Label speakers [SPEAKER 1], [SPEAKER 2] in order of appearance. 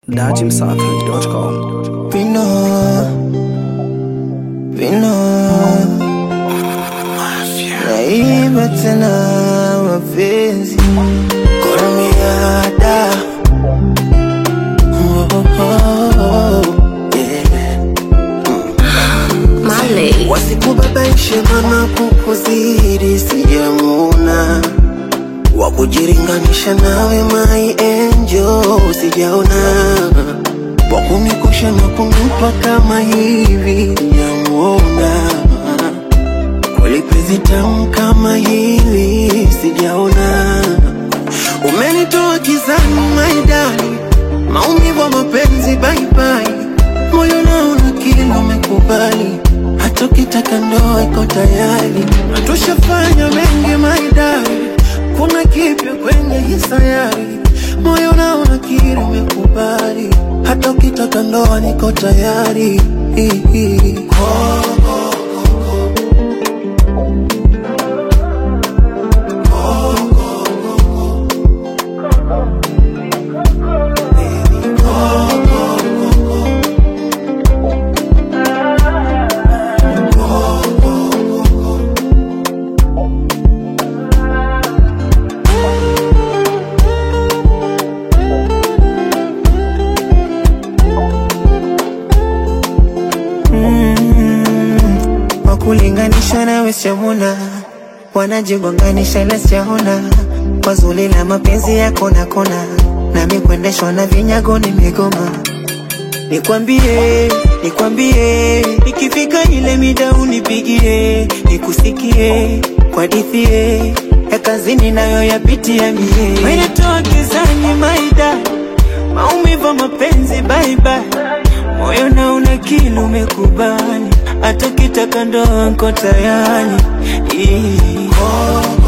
[SPEAKER 1] dachimsafi.com.
[SPEAKER 2] Vino, vino, naiba tena mapenzi koramiada oh, oh, oh, yeah.
[SPEAKER 3] Marley.
[SPEAKER 2] Wasikubabaishe mana kukuzidi sijamuna wa kujiringanisha nawe my angel sijaona wa kunikusha na kunipa kama hivi sijamuona kweli penzi tamu kama hili sijaona umenitoa kizani maidani maumivu ya mapenzi baibai moyo naona kila umekubali hata ukitaka ndoa iko tayari na tushafanya mengi maidari kuna kipya kwenye hii sayari moyo naona kila umekubali hata ukitaka ndoa niko tayari wakulinganisha nawe siamuna wanajigonganisha la siaona kwa zuri la mapenzi yako na kona nami kuendeshwa na vinyago nimegoma nikwambie nikwambie ikifika ile mida unipigie nikusikie kwa dithie ya kazini nayo yapitia mie wenetoa kizani maida maumivu ya mapenzi baibai moyo na una kili umekubali hata kitaka ndoa nko tayari Ii.